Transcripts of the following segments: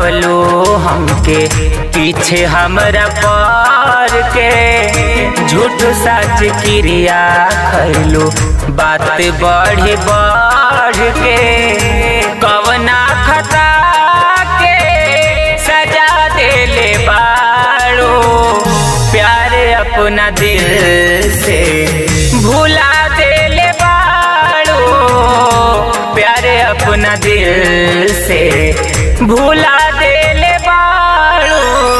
भूलवलो हमके पीछे हमरा पर के झूठ सच क्रिया खैलो बात बढ़ बढ़ के कवना खता के सजा देले बाड़ो प्यार अपना दिल से भुला देले बाड़ो प्यार अपना दिल से भुला देले बाड़ो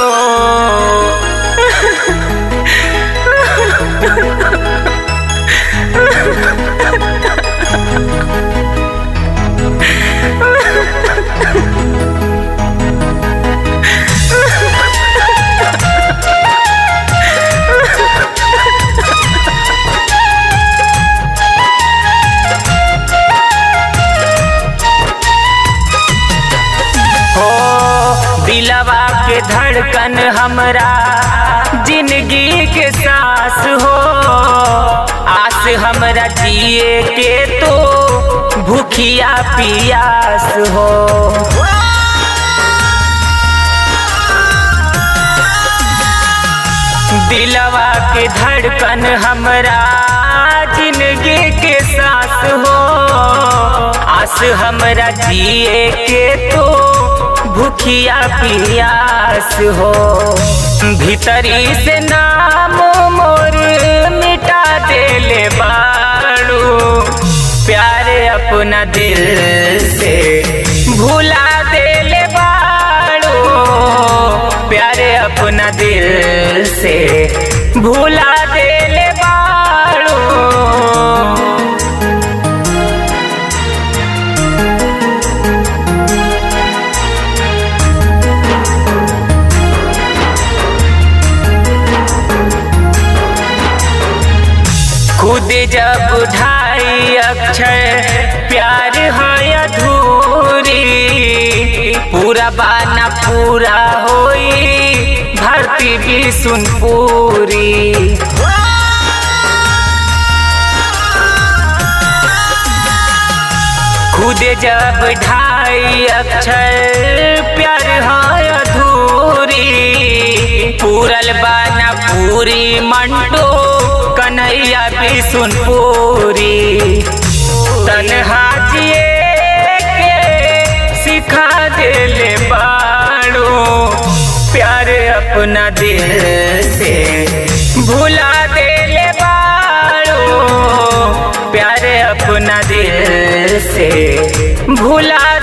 हो दिलवा के धड़कन हमरा जिंदगी के सांस हो आस हमरा जिए के तो भूखिया पियास हो दिलवा के धड़कन हमरा जिंदगी के सांस हो आस हमरा जिए के तो भूखिया पियास हो भीतरी से नाम मोर मिटा देले बाड़ू प्यार अपना दिल से भुला देले बाड़ू प्यार अपना दिल से भुला देले बाड़ू खुद जब ढाई अक्षर प्यार है अधूरी पूरा बाना पूरा होई भरती भी सुन पूरी खुद जब ढाई अक्षर प्यार है अधूरी पूरल बाना पूरी मंटो कन्हैया भी सुन पूरी तनहा जिए के सिखा देले बाड़ो प्यार अपना दिल से भुला देले बाड़ो प्यार अपना दिल से भुला